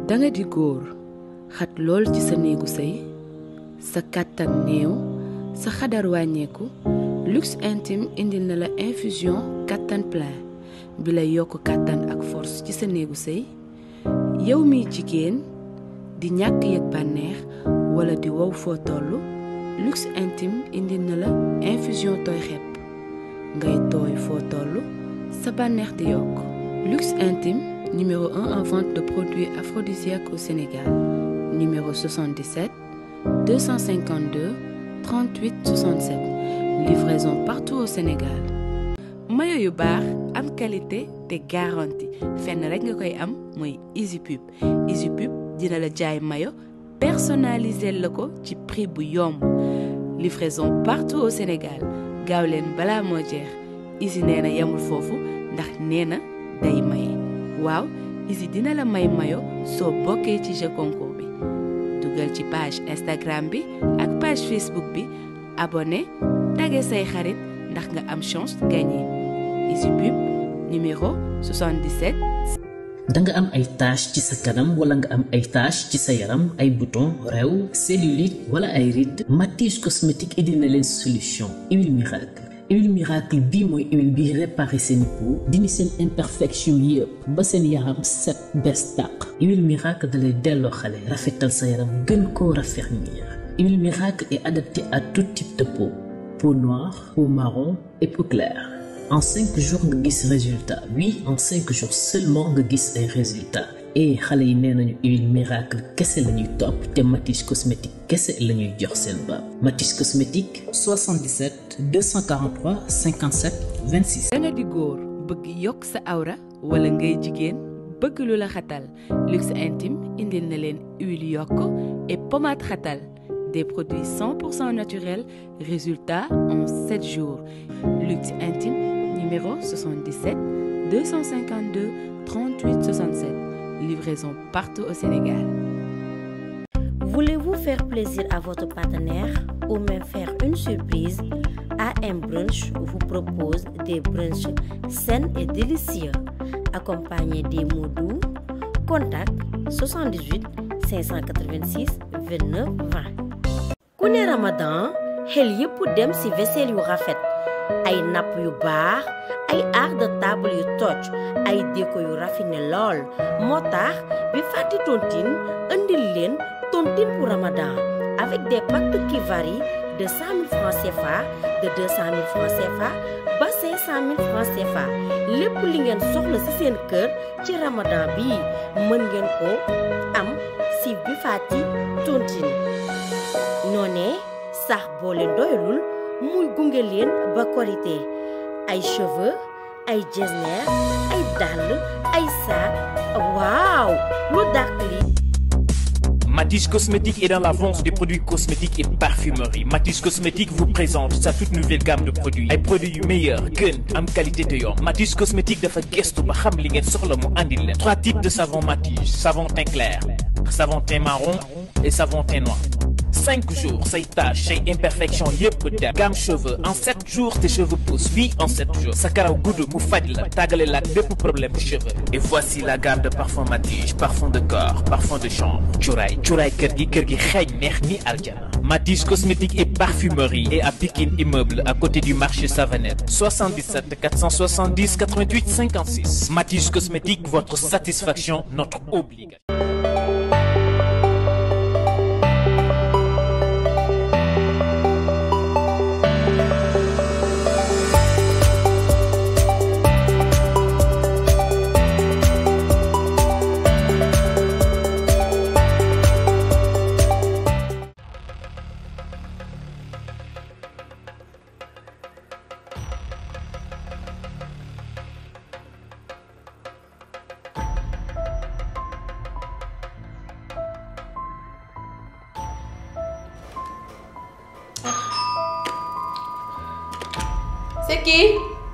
danga di góor xat lool ci sa néegu sëy sa kàttan néew sa xadar wàññeeku luxe intime indil na la infusion kàttan plein bi lay yokk kàttan ak force ci sa néegu sëy yow miy jigéen di ñàkk yëg bànneex wala di wow foo toll luxe intime indil na la infusion tooy xepp ngay tooy foo toll sa bànneex di yokk luxe intime numéro 1 en vente de produits aphrodisiaques au Sénégal numéro 77 252 38 67 livraison partout au Sénégal mayo yu baax am qualité te garantie fenn rek nga koy am mooy Easy Pub Easy Pub dina la jaay mayo personnalisé la ko ci prix bu yomb livraison partout au Sénégal gaaw leen balaa moo jeex Easy nee na yemul foofu ndax nee na day maye waaw Easy dina la may mayo soo bokkee ci jeu concours bi dugal ci page Instagram bi ak page Facebook bi abonné tagge say xarit ndax nga am chance gagné Easy Pub numéro 77 da nga am ay tache ci sa kanam wala nga am ay tache ci sa yaram ay bouton rew cellulite wala ay rides Matisse cosmétique indi na leen solution huile miracle huile miracle bii mooy huile bi réparé seen peau dindi seen imperfection yëpp ba seen yaram set bes tàq huile miracle dalay delloo xale rafetal sa yaram gën koo raffermir huile miracle est adaptée à tout type de peau peau noire peau marron et peau claire en cinq jours nga gis résultat oui en cinq jours seulement nga gis ay résultat et xale yi nee nañu huile miracle kese la ñuy topp te Matisse cosmétique kese la ñuy jox seen baab Matisse cosmétique 77 243 57 26. danga di góor bëgg yokk sa awra wala ngay jigéen bëgg lu la xatal luxe intime indil na leen huile yokk et pommade xatal des produits 100% naturels résultat en 7 jours luxe intime numéro 77 252 38 67 livraison partout au Sénégal Voulez-vous faire plaisir à votre partenaire ou même faire une surprise AM Brunch vous propose des brunchs sains et délicieux accompagnés des mots doux. Contact 78 586 29 20. ku ne Ramadan xel yépp dem ci vaisselle yu rafet ay napp yu baax ay art de table yu toj ay déco yu raffiné lool moo tax bi fàtti tontine indil leen tontine pour Ramadan avec des packs qui varient de 100 000 francs CFA de 200 000 francs CFA ba 500 000 francs CFA lépp li ngeen soxla ci seen kër ci Ramadan bi mën ngeen ko am ci bi fàtti tontine noonee sax boo leen doyalul muy gunge leen ba korité ay cheveux ay jesner ay dàll ay sac waaw lu dàq li Matisse Cosmétique est dans la vente des produits cosmétiques et parfumerie Matisse Cosmétique vous présente sa toute nouvelle gamme de produits ay produits yu meilleur gën am qualité te yomb Matisse Cosmétique dafa gëstu ba xam li ngeen soxla mu andil leen trois types de savon Matisse savon teint clair savon teint marron et savon teint noir cinq jours say taches say imperfections yëpp dem gamme cheveux en sept jours tes cheveux poussent oui en sept jours sa karaw gudd mu faj la tàggale la ak bépp problème de cheveux et voici la gamme de parfum Matisse parfum de corps parfum de chambre cuuraay cuuraay kër gi kër gi xeeñ neex ni aljana Matisse cosmétique et parfumerie et à Pikine immeuble à côté du marché Savanette 77 470 88 56 Matisse cosmétique votre satisfaction notre obligation C'est qui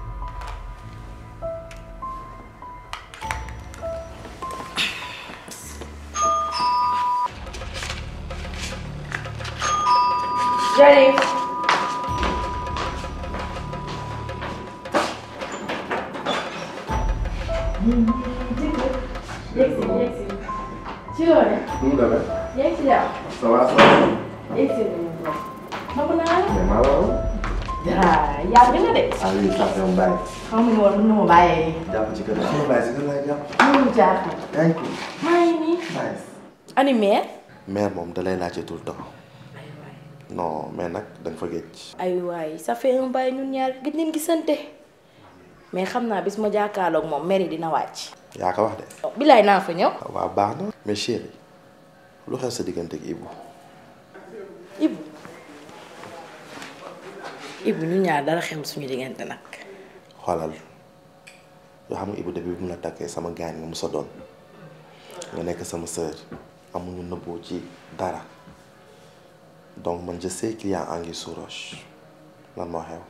J'arrive. ci loolu nu mu demee. yaa ngi ci jàmm. ça va ça va. yaa ngi ci jàmm. namm naa la. mais maa la woon. ah yàgg na de. ah oui ça fait un bail. xam nga woon nu ma bàyyee. jàpp ci kër gi. sama baay si kër laay jàpp. mënul jaaxal. yaa ngi ko. maa ngi nii. nice. ani mère. mère moom da lay laajte tout le temps. non mais nag da nga fa géej. ay waay ça fait un bail ñun ñaar gëj nañ gisante. mais xam naa bis ma jàkkaarloog moom mère yi dina wàcc. yaa ko wax de. bilaay naa fa ñëw. waaw baax na. mais chérie lu xew sa diggante ak Ibou. Ibu Ibu ñu ñaar dara xew suñu diggante nag. xoolal yoo xam nga Ibou depuis bi mu la takkee sama gaañ nga musa doon nga nekk sama sœur amuñu nëbboo ci dara donc man je sais qu'il y a anguille sous roche lan moo xew.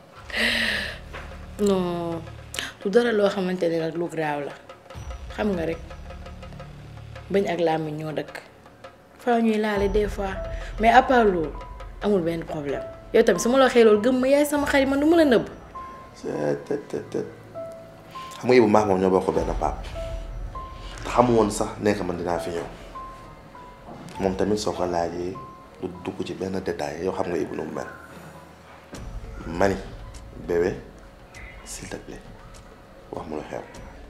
non du dara loo xamante ne nag lu graaw la xam nga rek bañ ak làmmiñ ñoo dëkk faa ñuy laale des fois mais à part loolu amul benn problème yow tamit su ma la waxee loolu gëm ma yaay sama xarit man du ma la nëbb. te te te xam nga Ibou maax moom ñoo bokk benn paap te xamu woon sax nekk man dinaa fi ñëw moom tamit soo ko laajee du dugg ci benn détail yow xam nga Ibou nu mu mel mani bébé s'il te plaît wax mu lu xew.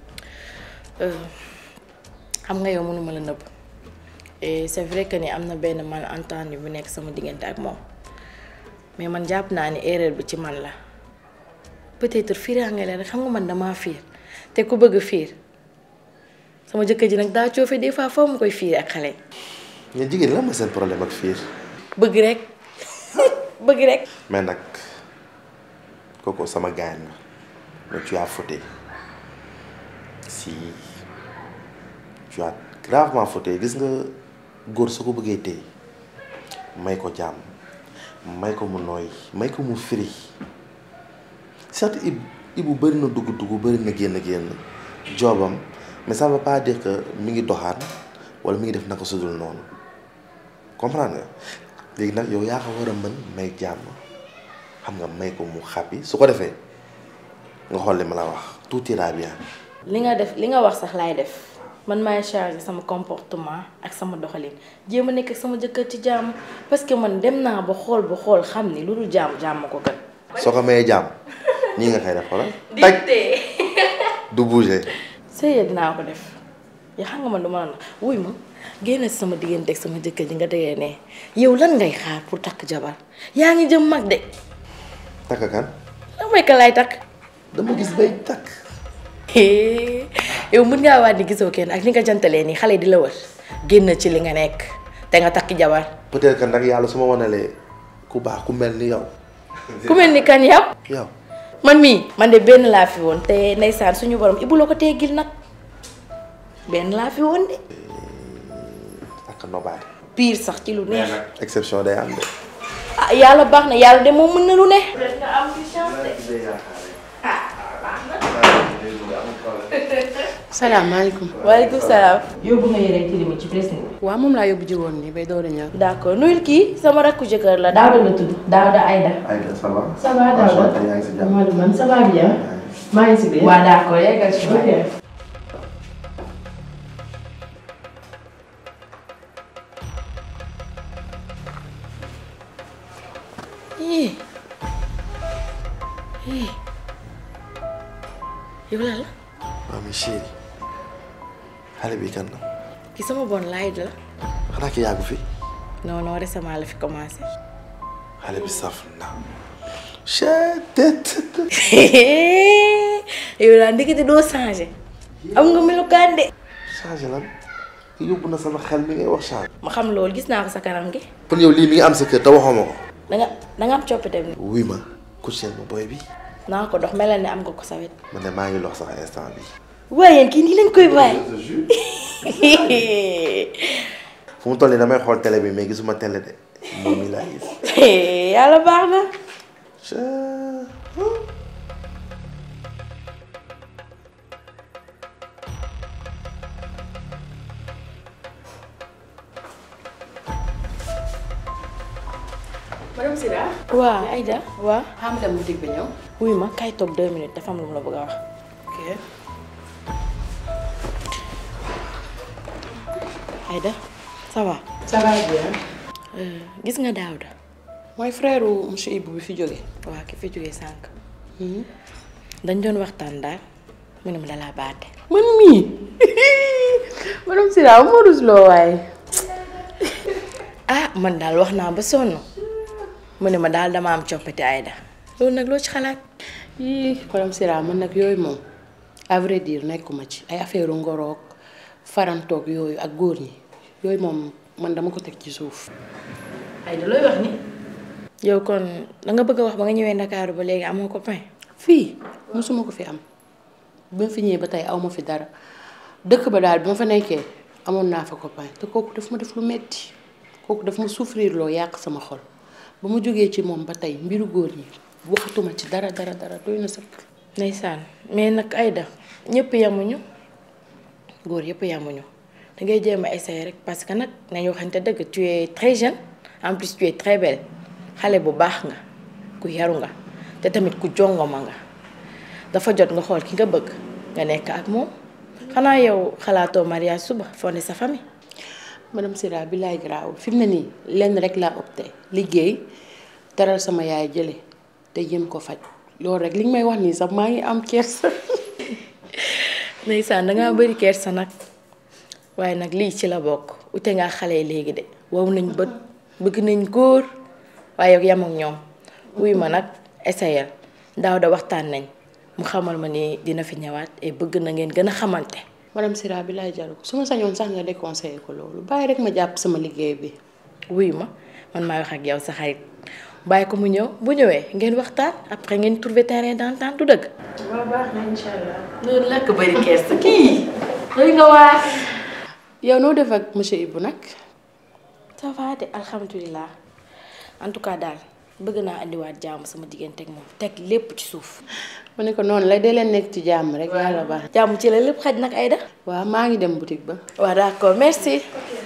xam nga yow mënuma la nëbb et c'est vrai que ni am na benn malentendu bu nekk sama diggante ak moom mais man jàpp naa ni erreur bi ci man la peut-être fiiraange la rek xam nga man damaa fiir te ku bëgg fiir sama jëkkër ji nag daa coofe des fois foo mu koy fiir ak xale yi ñun jigéen la mooy seen problème ak fiir bëgg rek bëgg rek mais nag kooku sama gaañ la mais tu as fauté si tu as gravement fauté gis nga góor su ko bëggee téye may ko jàmm may ko mu nooy may ko mu firi certes ib ibu bëri na dugg dugg bëri na génn génn joobam mais ça veut pas dire que mi ngi doxaan wala mi ngi def naka sudul noonu comprendre nga léegi nag yow yaa ko war a mën may jàmm xam nga may ko mu xàppi su ko defee nga xool li ma la wax tout ira bien. li nga def li nga wax sax laay def man maay changer sama comportement ak sama doxalin jéem a nekk ak sama jëkkër ci jàmm parce que man dem naa ba xool ba xool xam ni lu dul jàmm jàmm ko gën. soo ko mayee jàmm ñii nga koy def xoolal. taj du bouger. sëy dinaa ko def yaa xam nga man duma la na wuy ma génn si sama diggante ak sama jëkkër ji nga tegee ne yow lan ngay xaar pour takk jabar yaa ngi jëm mag de takk kan lan mooy ka laay takk dama gis bay takk. yow mën ngaa waat ni gisoo kenn ak li nga jantalee nii xale di la wër génn ci li nga nekk te nga takki jabar peut-être que nag yàlla su ma wanalee ku baax ku mel ni yow. ku mel ni kan yow yow man mii man de benn laa fi woon te ndeysaan suñu borom ibu la ko teggil nag benn laa fi woon de ak nobaay. pire sax ci lu neex exception day am de. ah yàlla baax na yàlla de moom mën na lu ne nga am ci chance de salaamaaleykum. waaleykum salaam yóbbu nga yére ci limi ci pressing bi. waaw moom laa yóbbu ji woon nii bay door a ñëw. d'accord nuyul kii sama rakku jëkkër la Daouda la tudd Daouda Aïda. Aïda ça va. ça va Daouda yaa ngi si jàmm. Amadou man ça va bien. maa ngi si biir. waa d'accord yeggal ci ok. ii ii yow la la waaw mais chérie xale bi kan la ki sama bon laay la xanaa ki yàggu fi non non récemment la fi commencé xale bi saf na. chet yow daal ndekete doo changé am nga melukaan de changé lan yóbbu na sama xel mi ngay wax changé. ma xam loolu gis naa ko sa kanam gi kon yow lii mi ngi am sa kër te waxoo ma ko. danga danga am coppite bi wuy ma coucher ma boy bi naa ko dox melal ne am nga ko sa wet man de maa ngi lox sax instant bi waaye yéen kii nii lañ koy bàyyi fu mu toll nii damay xool télé bi mais gisuma télé de moom mi laa gis. yàlla baax na Chet. madame Sira. waa Aïda waa xam nga boutique bi ñëw. wuy ma kay toog deux minutes dafa am lu mu la bëgg a wax ok. Aïda ça va. ça va bien. gis nga Daouda. mooy frère monsieur Ibou bi fi jóge waaw ki fi jógee sànq. dañ doon waxtaan daal mu ne ma dalaa baate. man mii madame Sira moo rus loo waaye. ah man daal wax naa ba sonn mu ne ma daal dama am coppite Aïda loolu nag loo ci xalaat. yii madame Sira man nag yooyu moom à vrai dire nekkuma ci ay affaire ngoroog farantoog yooyu ak góor ñi yooyu moom man dama ko teg ci suuf. Aïda looy wax ni yow kon da nga bëgg a wax ba nga ñëwee Ndakaaru ba léegi amoo copain. fii mosuma ko fi am bi ma fi ñëwee ba tey aw ma fi dara dëkk ba daal bi ma fa nekkee amoon naa fa copain te kooku daf ma def lu metti kooku daf ma souffrir loo yàq sama xol ba ma jógee ci moom ba tey mbiru góor ñi waxatuma ci dara dara dara doy na sëkk. ndeysaan mais nag Aïda ñëpp yamuñu góor yëpp yamuñu da ngay jéem a essayer rek parce que nag nañu waxante dëgg tu es très jeune en plus tu es très belle xale bu baax nga ku yaru nga te tamit ku jongoma nga dafa jot nga xool ki nga bëgg nga nekk ak moom xanaa yow xalaatoo mariage suba fondé sa famille. madame Sira bi laay garaawul fi mu ne nii lenn rek laa opté liggéey teral sama yaay jële te jëm ko faj loolu rek li nga may wax nii sax maa ngi am kersa. ndeysaan dangaa bëri kersa nag waaye nag lii ci la bokk ute ngaa xale yi léegi de wow nañ bët bëgg nañ góor waaye yow yam ak ñoom wuy ma nag essayel daaw da waxtaan nañ mu xamal ma ni dina fi ñëwaat et bëgg na ngeen gën a xamante. madame Sira bi laay jaru su ma sañoon sax nga déconseillé ko loolu bàyyi rek ma jàpp sama liggéey bi. wuy ma man maay wax ak yow sa xarit bàyyi ko mu ñëw bu ñëwee ngeen waxtaan après ngeen trouver terrain d'entente du dëgg. waaw baax na incha allah. loolu la ko bëri kersa kii. doy nga waar. yow noo def ak monsieur Ibou nag. ça va de alhamdulilah en tout cas daal bëgg naa indiwaat jàmm sama diggante ak moom teg lépp ci suuf. ma ne ko noonu la dee leen nekk ci jàmm rek. yàlla baax jàmm ci la lépp xaj nag Aïda. waaw maa ngi dem boutique ba. waaw d'accord merci.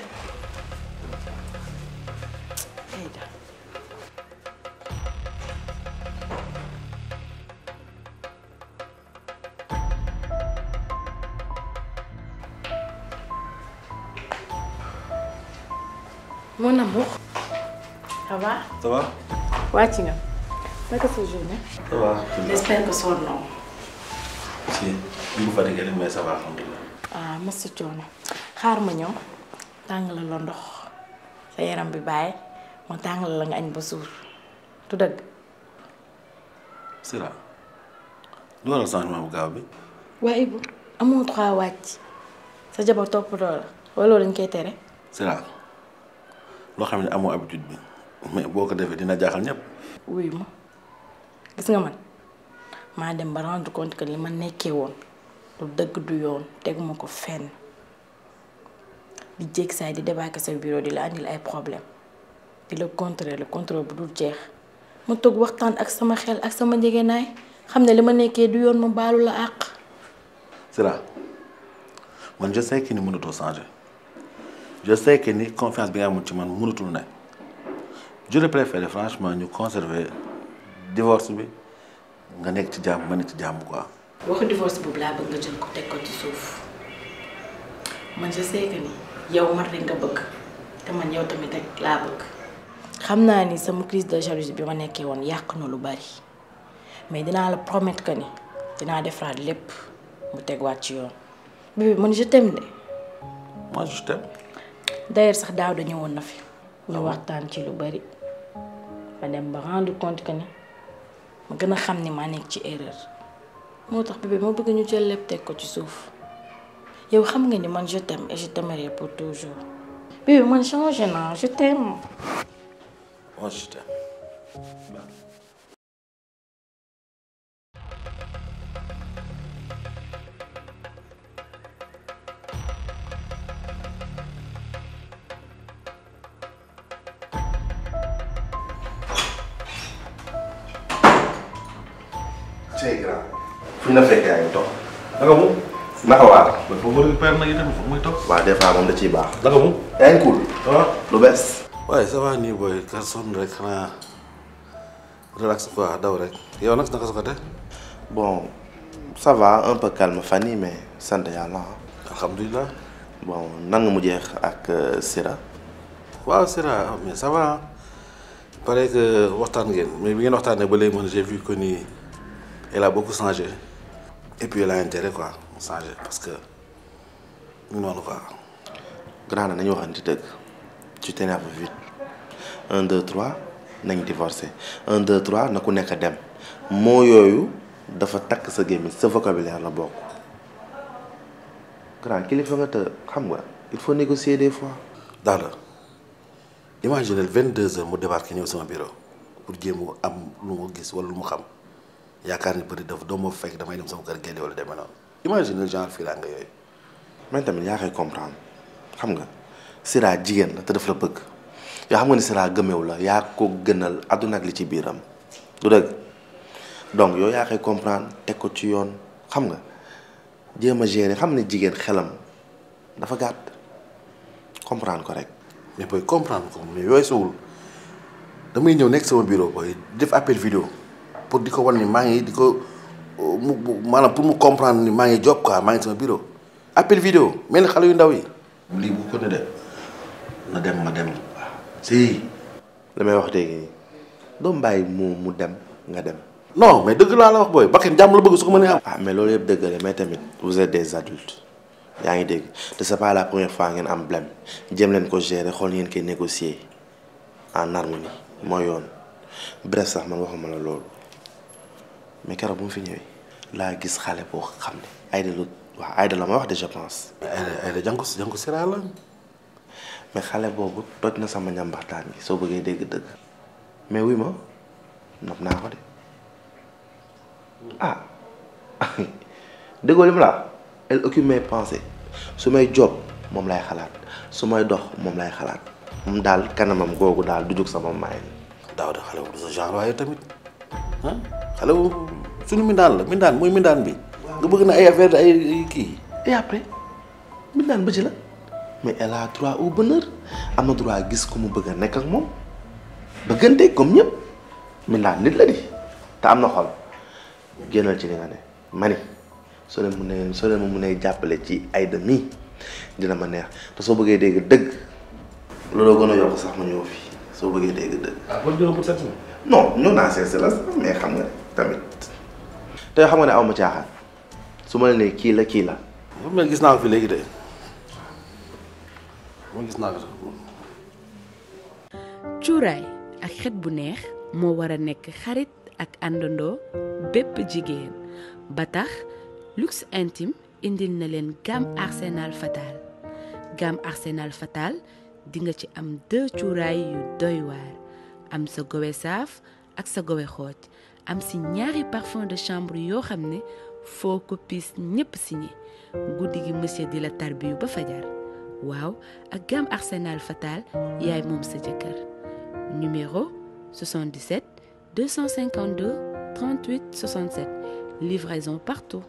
Aïda. mon amour. ça va. ça va. wàcc nga. naka sa journée. ça va. j'espère que sonnoo. si ñu ngi fatigué rek mais ça va alhamdulilah. ah masa coono xaar ma ñëw tàngal la ndox sa yaram bi bàyyi ma tàngal la nga añ ba suur du dëgg. Sira lu waral changement bu gaaw bi. waaye bu amoo droit wàcc sa jabar toppatoo la wala loolu dañ koy tere. Sira loo xam ne amoo habitude bi mais boo ko defee dina jaaxal ñëpp. wuyu ma gis nga man maa dem ba rendre compte que li ma nekkee woon lu dëgg du yoon teguma ko fenn di jéeg saay di débarquer sa bureau di la andil ay problème di la contrôler le contrôle bu dul jeex ma toog waxtaan ak sama xel ak sama njëgënaay xam ne li ma nekkee du yoon ma baalu la àq. Sira man je sais que ni mënatoo changer je sais que ni confiance bi nga amoon ci man mënatul ne je préfère franchement ñu conserver divorce bi nga nekk ci jàmm ma nekk ci jàmm quoi. waxu divorce boobu laa bëgg nga jël ko teg ko ci suuf man je sais que ni yow man rek nga bëgg te man yow tamit rek laa bëgg. xam naa ni sama crise de jalousie bi ma nekkee woon yàq na lu bari mais dinaa la promettre que ni dinaa defaraat lépp mu tegwaat ci yoon. bébé man je t'aime de. moi je t'aime. d'ailleurs sax daaw da ñëwoon na fi. ñu waxtaan ci lu bari ma dem ba rendre compte que ni ma gën a xam ni maa nekk ci erreur. moo tax bébé ma bëgg ñu jël lépp teg ko ci suuf yow xam nga ni man je t'aime et je t'aimerai pour toujours bébé man changé naa je t'aime. moi je t'aime. c'est grave. fu ñu la fekkee yaa ngi toog. naka mu. naka waa. ba foofu récupère nag itam foog muy toog. waaw des fois moom da ciy baax. naka mu. yaa ngi cool. waaw. lu bees. waaye ça va nii booy kar sonn rek xanaa relax quoi daw rek yow nag naka sa côté. bon ça va un peu calme fan yii mais sant yàlla ah. alhamdulilah. bon nan nga mujjee ak Sira. waaw Sira mais ça va il paraît que waxtaan ngeen mais bi ngeen waxtaanee ba léegi man j'ai vu que ni elle a beaucoup changé et puis elle a intérêt quoi mu changé parce que ñu noonu quoi. grand na nañu waxante dëgg tu t'énerves vite un deux trois nañ divorcé un deux trois na ku nekk dem moo yooyu dafa takk sa gémmiñ sa vocabulaire la bokk grand kilifa nga te xam nga il faut négocier des fois. daal imaginez vingt deux heures mu débarqué ñëw sama bureau pour jéem a am lu mu gis wala lu mu xam yaakaar ni bëri daf doo ma fekk damay dem sama kër génne wala demee noonu imaginez genre fii laa nga yooyu. man tamit yaa koy comprendre xam nga Sira jigéen la te daf la bëgg yoo xam nga ni Sira gëmew la yaa ko gënal àdduna ak li ci biiram du dëgg donc yow yaa koy comprendre teg ko ci yoon xam nga jéem a gérer xam ne jigéen xelam dafa gàtt comprendre ko rek. mais booy comprendre ko mais yooyu sowul damay ñëw nekk sama bureau booy def appel vidéo pour di ko wan ni maa ngi di ko mu maanaam pour mu comprendre ni maa ngi job quoi maa ngi sama bureau appel vidéo mel ni xale yu ndaw yi. lii bu ko ne de na dem ma dem si. li may wax léegi nii doo bàyyi mu mu dem nga dem. non mais dëgg laa la wax booy bakkan jàmm la bëgg su ko mënee am. ah mais loolu yëpp dëgg la mais tamit vous êtes des adultes yaa ngi dégg te c'est pas la première fois ngeen am blème jéem leen ko gérer xool ngeen koy négocier en harmonie mooy yoon bref sax man waxuma la loolu mais keroog bu mu fi ñëwee laa gis xale boo xam ne Aïda la waaw Aïda la ma wax de je pense. Aïda Aïda jànku jànku Sira la. mais xale boobu toj na sama ñambaxtaan gi soo bëggee dégg dëgg mais wuy ma nopp naa ko de ah déggoo li mu la elle occupe mes pensées su may job moom lay xalaat su may dox moom lay xalaat moom daal kanamam googu daal du jóg sama maay daaw de xale bu du sa genre waaye tamit ah xale bu suñu mindaan la mindaan mooy mindaan bi nga bëgg na ay affaire ay kii et après mindaan ba ci la mais elle a droit au bonheur am na droit gis ko mu bëgg a nekk ak moom bëggante comme ñëpp mindaan nit la di te am na xol génnal ci li nga ne mani soo leen mun ne soo leen ma mun a jàppale ci Aïda mi dina ma neex te soo bëggee dégg dëgg looloo gën a yokk sax ma ñëw fii soo bëggee dégg dëgg. ah kon jëloon pour sept non ñëw naa seet la sax mais xam nga tamit te xam nga ne aw ma caaxaan su ma la nee kii la kii la. mais gis naa ko fi léegi de man gis naa ko. cuuraay ak xet bu neex moo war a nekk xarit ak àndandoo bépp jigéen ba tax luxe intime indil na leen gamme arsenal fatal gamme arsenal fatal di nga ci am deux cuuraay yu doy waar am sa gowe saaf ak sa gowe xooj am si ñaari parfum de chambre yoo xam ne foo ko piis ñépp signé guddi gi monsieur di la tarbiyu ba fajar waaw ak gamme arsenal fatal yaay moom sa jëkkër numéro 77 252 38 67 livraison partout.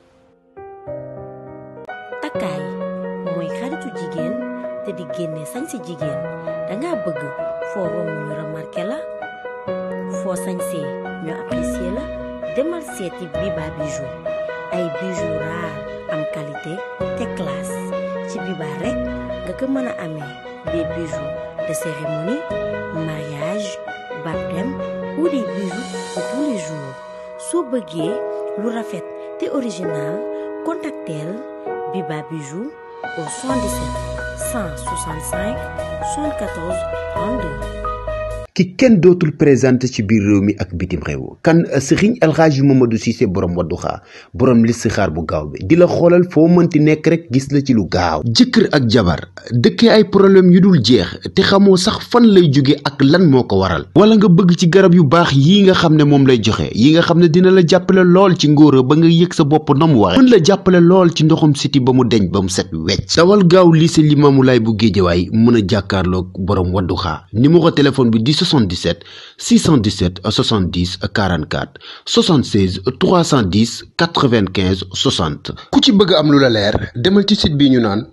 takkaay mooy xaritu jigéen te di génne sañ si jigéen danga bëgg foo romb ñu remarqué la foo sañsee ñu apprécié la demal seeti Biba Bijou ay bijoux raar am qualité te classe ci Biba rek nga ko mën a amee des bijoux de cérémonie mariage baptême ou des bijoux de tous les jours soo bëggee lu rafet te original contacteel Biba Bijou au 77 165 74 32. ki kenn dootul présenté ci biir réew mi ak bitim réew kan sëriñ El Hadji Mamadou Cissé borom wadduxaa borom listixaar bu gaaw bi di la xoolal foo mënti nekk rek gis la ci lu gaaw jëkkër ak jabar dëkkee ay problème yu dul jeex te xamoo sax fan lay jóge ak lan moo ko waral wala nga bëgg ci garab yu baax yii nga xam ne moom lay joxe yi nga xam ne dina la jàppale lool ci ngóora ba nga yëg sa bopp na mu waxe mën la jàppale lool ci ndoxum siti ba mu deñ ba mu set wecc dawal gaaw lycée Limamoulaye bu Géejawaay mën a jàkkaarloog borom wadduxaa numéro téléphone bi di 77 617 70 44 76 310 95 60 ku ci bëgg am lu la leer demal ci site bi ñu naan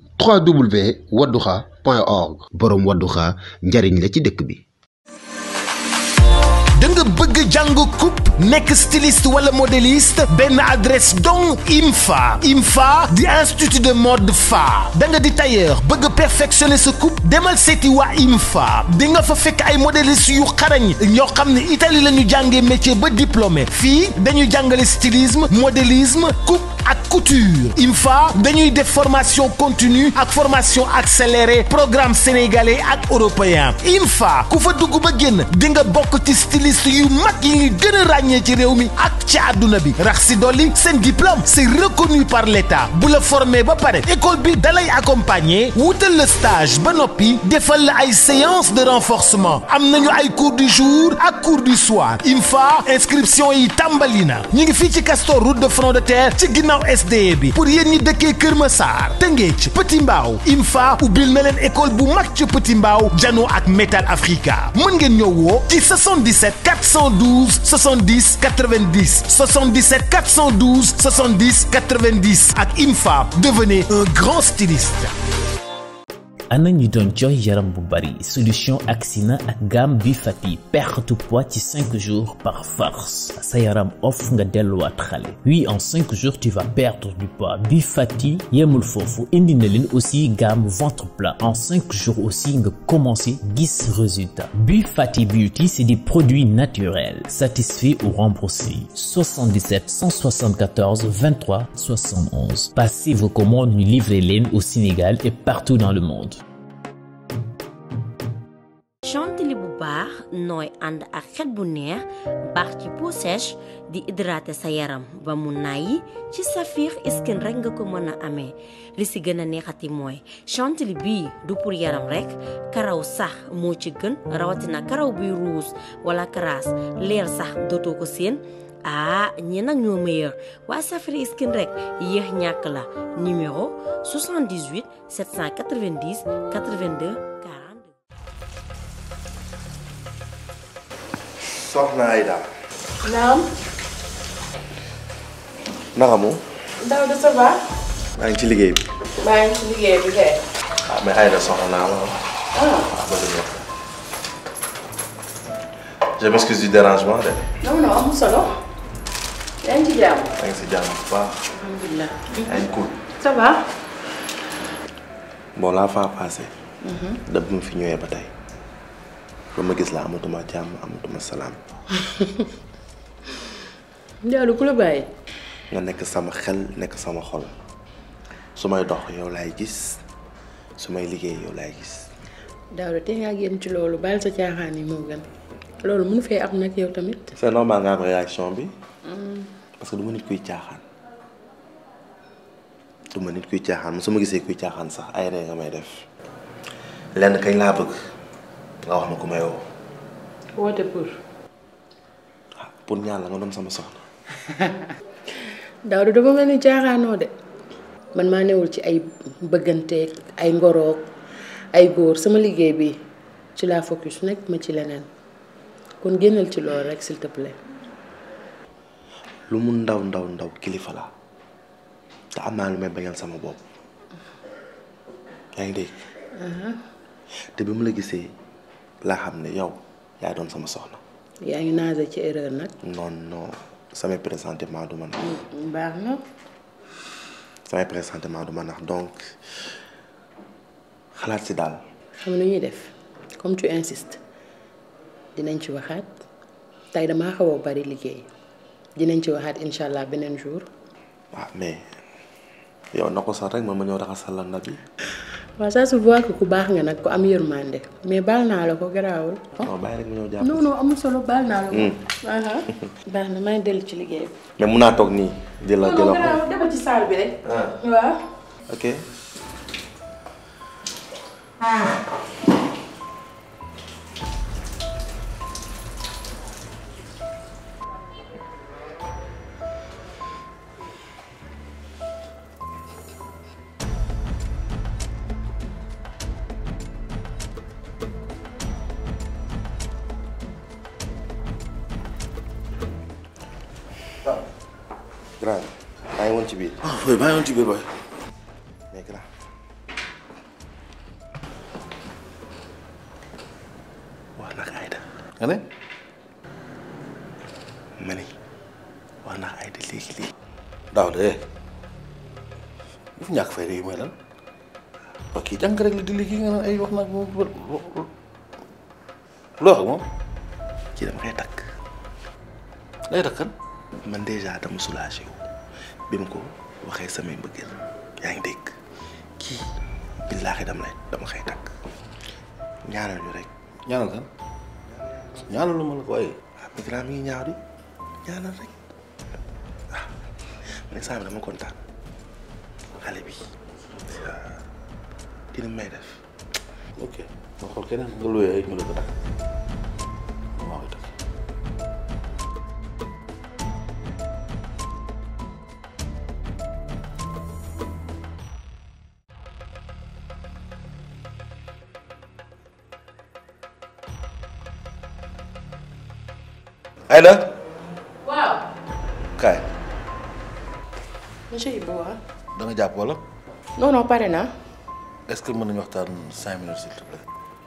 www.wadduxa.org boroom wadduxa njariñ la ci dëkk bi da nga bëgg jàng coupe nekk styliste wala modéliste benn adresse donc IMFA IMFA di institut de mode fa da nga di tailleur bëgg perfectionner sa coupe demal seeti waa IMFA di nga fa fekk ay modéliste yu xarañ ñoo xam ne Italie la ñu jàngee métier ba diplômé fii dañuy jàngale stylisme modélisme coupe ak couture IMFA dañuy def formation continue ak formation accélérée programme sénégalais ak européen IMFA ku fa dugg ba génn di nga bokk ci styliste yu mag yi ñu gën a ràññee ci réew mi ak ci àdduna bi rax si dolli seen diplôme c'est reconnu par l'État bu la formé ba pare école bi dalay accompagner wutal la stage ba noppi defal la ay séance de renforcement am nañu ay cours du jour ak cours du soir IMFA inscription yi tàmbali na ñu ngi fii ci Castor route de front de terre ci ginnaaw SDE bi pour yéen ñi dëkkee Kër Massar Tëngéej Petit Mbaaw IMFA ubbil na leen école bu mag ci Petit Mbaaw Jano ak Metal Africa mën ngeen ñëw woo ci 77 412 70 90 77 412 70 90 ak IMFA devenez un grand styliste. ana ñi doon jooy yaram bu bari solution Axina ak gamme bi fati perte poids ci 5 jours par force sa yaram off nga delluwaat xale oui en 5 jours tu vas perdre du poids bi fati yemul foofu indi na leen aussi gamme ventre plat en 5 jours aussi nga commencé gis résultat bi fati beauty c'est des produits naturels satisfaits ou remboursés 77 174 23 71 passez vos commandes ñu livrer leen au Sénégal et partout dans le monde chantilly bu baax nooy ànd ak xet bu neex baax ci peau sèche di hydrater sa yaram ba mu nàyyi ci Saphir Skin rek nga ko mën a amee li si gën a neexati mooy chantilly bii du pour yaram rek karaw sax moo ci gën rawatina karaw buy ruus wala karaas leer sax dootoo ko seen ah ñi nag ñoo meilleur waa Saphir Skin rek yéex ñàkk la numéro 78 790 82 soxna Aïda. naam. naka mu. Daw de ça va. maa ngi ci liggéey bi. maa ngi ci liggéey bi kay. ah mais Aïda soxna naa la. ah. ba dëgg je m'excuse du dérangement de. non non amul solo. yaa ngi ci jàmm. maa ngi si jàmm bu baax. alhamdulilah. yaa ngi cool. ça va. bon la fois passée. da bu ma fi ñëwee ba tey. ba ma gis la amatuma jàmm amatuma salaam. Ndiaye ku la bàyyi. nga nekk sama xel nekk sama xol su may dox yow laay gis su may liggéey yow laay gis. Daouda tey ngaa génn ci loolu baal sa caaxaan yi moo gën loolu mënu fee am nag yow tamit. c'est normal nga am réaction bi. parce que du ma nit kuy caaxaan. du ma nit kuy caaxaan su ma gisee kuy caaxaan sax ay ree nga may def. lenn kañ laa bëgg nga wax ma ku may woo. woote pour. pour ñaan la nga doon sama soxna. Daouda dafa mel ni caaxaanoo de man maa newul ci ay bëgganteeg ay ngoroog ay góor sama liggéey bi ci laa focus nekk ma ci leneen kon génnal ci loolu rek s'il te plaît. lu mu ndaw ndaw ndaw kilifa la te am naa lu may bañal sama bopp yaa ngi dégg. te bi mu la gisee laa xam ne yow yaa doon sama soxna. yaa ngi naase ci erreur nag. non non samay pressentiment du ma nax. baax na. samay pressentiment du ma nax donc xalaat si daal. xam nu ñuy def comme tu insistes dinañ ci waxaat tey damaa xaw a bari liggéey dinañ ci waxaat incha allah beneen jour. waaw mais yow na ko sax rek man ma ñëw raxasal la ndab yi. waaw ça se voit que ku baax nga nag ku am yërmande mais baal naa la ko garaawul. non bàyyi rek ma ñëw jàpp. non non amul solo baal naa la ko. baax na maa ngi dellu ci liggéey bi. mais mun naa toog nii. di la di la garaawul demal ci saal bi rek. waaw. ok. grand maa ngi woon ci biir. ah oui maa ngi woon ci biir waay. mais grand. wax nag Aïda. nga ne. ma ni wax naa ay di léegi léegi daaw de yu fi ñàkk fay de yu may lan ok jàng rek la di liggéey nga naan ay wax nag moom loo wax moom ci dama koy takk lay takkan man déjà dama soulagé wu bi mu ko waxee samay mbëggeel yaa ngi dégg kii billaahi dama lay dama koy takk ñaanal ñu rek ñaanal kan ñaanal lu ma la ko waaye waaw migrant mi ngi ñaaw di ñaanal rek waaw man saa dama kontaan xale bi dina may def ok ma xool keneen nga luyee ay ñu la ko takk maa koy takk Aïda waaw. kaay monsieur Ibou waaw. da nga jàpp wala non non pare naa. est-ce que mën nañu waxtaan cinq minutes s'il te plaît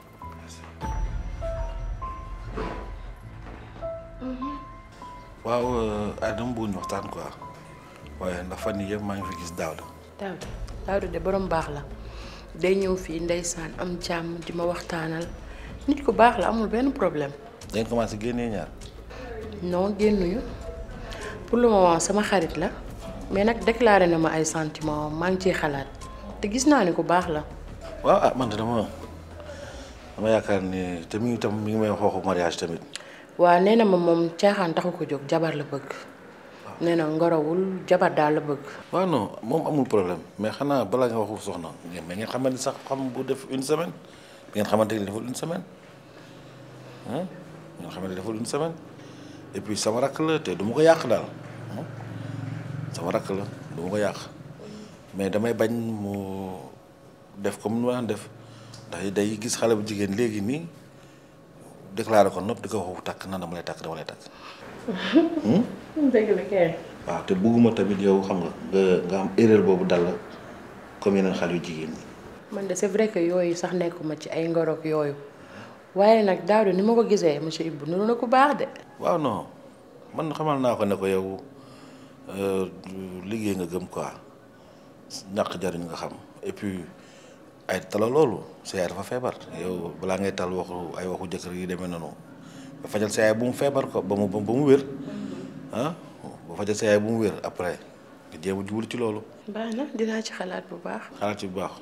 waaw ay dama bëgg ñu waxtaan quoi waaye ndax fan yii yëpp maa ngi fi gis Daouda Daouda Daouda de borom baax la day ñëw fii ndeysaan am jàmm di ma waxtaanal nit ku baax la amul benn problème. dañ commencé génnee ñaar non génnuñu pour le moment sama xarit la mais nag déclaré na ma ay sentiments maa ngi ciy xalaat te gis naa ni ku baax la. waaw ah man de dama dama yaakaar ni te mi ngi tam mi ngi may wax waxu mariage tamit waa nee na ma moom caaxaan taxu ko jóg jabar la bëgg nee na ngorawul jabar daal la bëgg. waaw non moom amul problème mais xanaa balaa nga waxu soxna ngeen mais ngeen xamante ni sax xam bu def une semaine ngeen xamante ni deful une semaine ah ngeen xamante ni deful une semaine et puis sama rakk la te du ma ko yàq daal sama rakk la du ma ko yàq mais damay bañ mu def comme nu ma daan def ndax day gis xale bu jigéen léegi nii déclaré ko nopp di ko waxu takk na dama lay takk dama lay takk. dëgg la kay. waaw te bugguma tamit yow xam nga nga nga am erreur boobu dal la comme yeneen xale yu jigéen ñi. man de c'est vrai que yooyu sax nekkuma ci ay ngorok yooyu waaye nag Daouda ni ma ko gisee monsieur Ibou nuru na ku baax de. waaw non man xamal naa ko ne ko yow liggéey nga gëm quoi ñàkk jariñ nga xam et puis ay tala loolu sa yaay dafa feebar yow balaa ngay tal waxu ay waxu jëkkër yi demee noonu ba fajal sa yaay bu mu feebar ko ba mu ba mu wér ah ba fajal sa yaay bu mu wér après nga jéem a jublu ci loolu. baax na dinaa ci xalaat bu baax. xalaat ci bu baax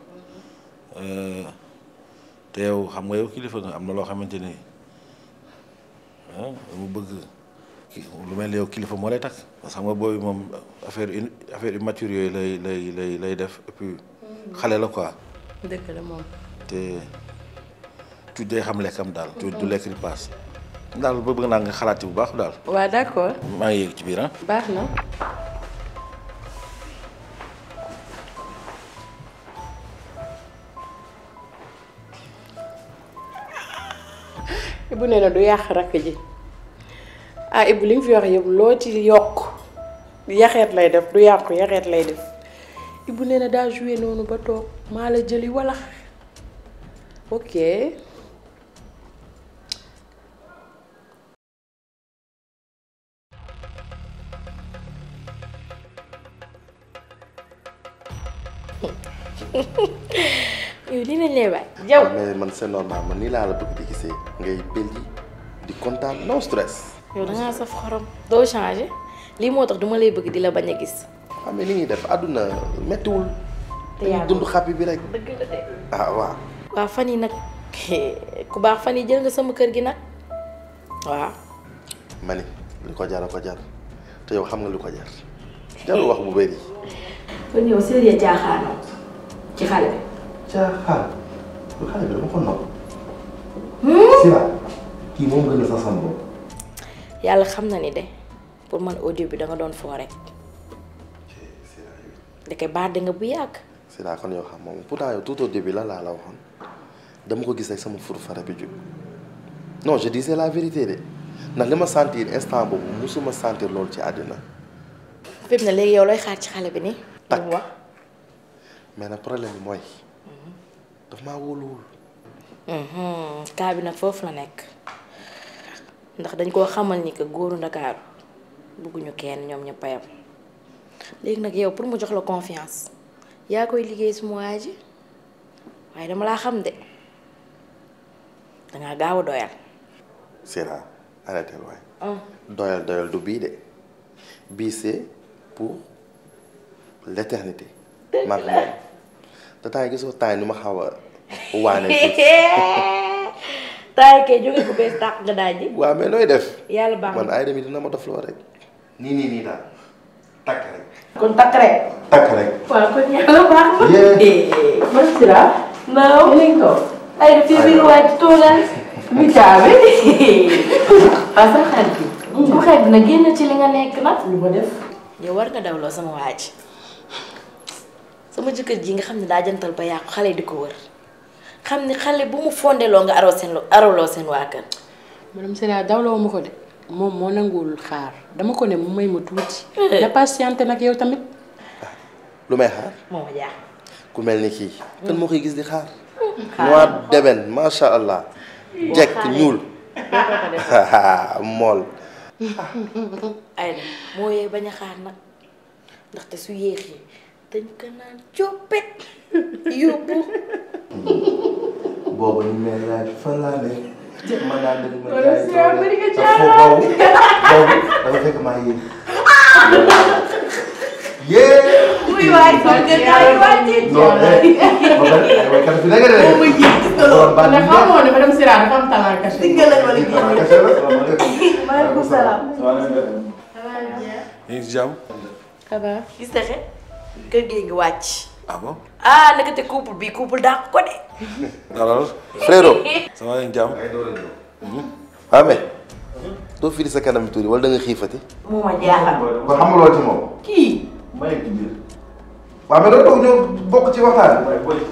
te yow xam nga yow kilifa nga am na loo xamante ni ah mu bëgg lu mel ni yow kilifa moo lay takk parce que xam nga booy moom affaire affaire immature yooyu lay lay lay lay def et puis xale la quoi. dëgg la moom. te tu day xam lekkam daal. tu du lekk di paas. daal bëgg naa nga xalaat ci bu baax daal. waa d'accord. maa ngi yéeg ci biir ah. baax na. Ibou nee na du yàq rakk ji ah Ibou li nga fi wax yëpp loo ci yokk yaxeet lay def du yàqu yaxeet lay def Ibou nee na daa joué noonu ba toog maa la jëli wala ok. yow lii lañ lay waay yow. mais man c'est normal man nii laa la bëgg di gisee ngay belli di kontaan no stress. yow da ngaa saf xorom doo changé lii moo tax duma lay bëgg di la bañ a gis. xam ne li ñuy def àdduna méttiwul. te dañuy yaa dund xàppi bi rek. dëgg la de. ah waaw. waaw fan yi nag ku baax fan yi jël nga sama kër gi nag waaw. ma ni li ko jar a ko jar te yow xam nga li ko jar jarul wax bu bëri. kon yow sérieux jaaxaanoo ci xale bi. caaxaan lu xale bi dama ko nopp. Sira kii moom gën a sa sam bopp. yàlla xam na ni de pour man audio bi da nga doon foo rek ndeke baat nga bu yàgg. Sira kon yow xam moom pourtant yow tout au début la laa la waxoon dama ko gis rek sama fur fara bi jóg non je disais la vérité de ndax li ma sentir instant boobu musuma sentir loolu ci àddina fi mu ne léegi yow looy xaar ci xale bi nii. takk lu mu wax. mais nag problème bi mooy daf maa wóoluwul. kaa bi nag foofu la nekk ndax dañ koo xamal ni que góoru ndakaaru bëgguñu kenn ñoom ñëpp a yam léegi nag yow pour mu jox la confiance yaa koy liggéey suma waa ji waaye dama laa xam de dangaa gaaw a doyal Sera arrêté waay doyal doyal du bii de bii c'est pour l'éternité maak moom te temps yi gisoo temps yi ni ma xaw a waane tuuti taay kay jóge ko bees tàq nga daaj ji waaw mais nooy def yàlla baax man na ay demi dina ma def loo rek nii nii nii daal takk rek kon takk rek takk rek waaw kon yàlla baax na yee man sira naaw Yéen a ngi toog. ay def fii biir waaj toogal mi caabi. waaw sa xarit bi sama xarit bi nag génn ci li nga nekk nag lu ma def. yow war nga dawloo sama waaj sama jëkkër ji nga xam ne daa jantal ba yàqu xale di ko wër xam ni xale bu mu fondeloo nga aroo seen aroloo seen waa kër madame Sera dawloo ma ko de moom moo nanguwul xaar dama ko ne mu may ma tuuti. na patiente nag yow tamit. lu may xaar moo ma jaax ku mel ni kii kan moo koy gis di xaar noir deben macha allah jekk ñuul mool ay na moo yee bañ a xaar nag ndaxte su yéexee dañ ko naan coppet yóbbu boobu ñu mel laaj fan laa ne man laa dëgg ma jaay doole te foofu boobu boobu dafa fekk maa yéeg yee muy waay kon nga daay wàcce non eh ba pare ay waykat fi nekk de borom baat ne bi xamoo ne madame Sera dafa am talent caché. maaleykum salaam ñu ngi si jàmm. xanaa gis nga kër gi ngi wàcc ah bon. ah naka te couple bi couple dàq ko de alors. frérot ça va ñu jàmm. ah mais doo firi sa kanam tuuti wala da nga xiifati moo ma jaaxal kon xamuloo ci moom kii may ci biir waaw mais doo toog ñëw bokk ci waxtaan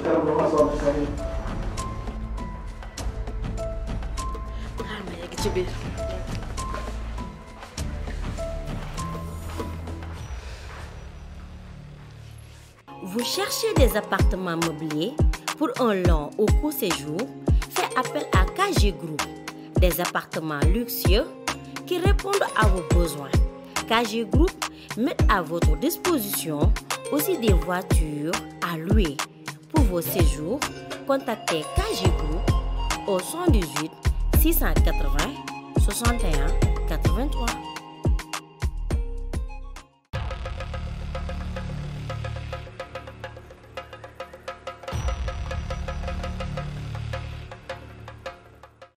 xaar ma yegg ci biir Vous cherchez des appartements meublés pour un long ou court séjour Faites appel à KG Group, des appartements luxueux qui répondent à vos besoins. KG Group met à votre disposition aussi des voitures à louer. Pour vos séjours, contactez KG Group au 118 680 61 99.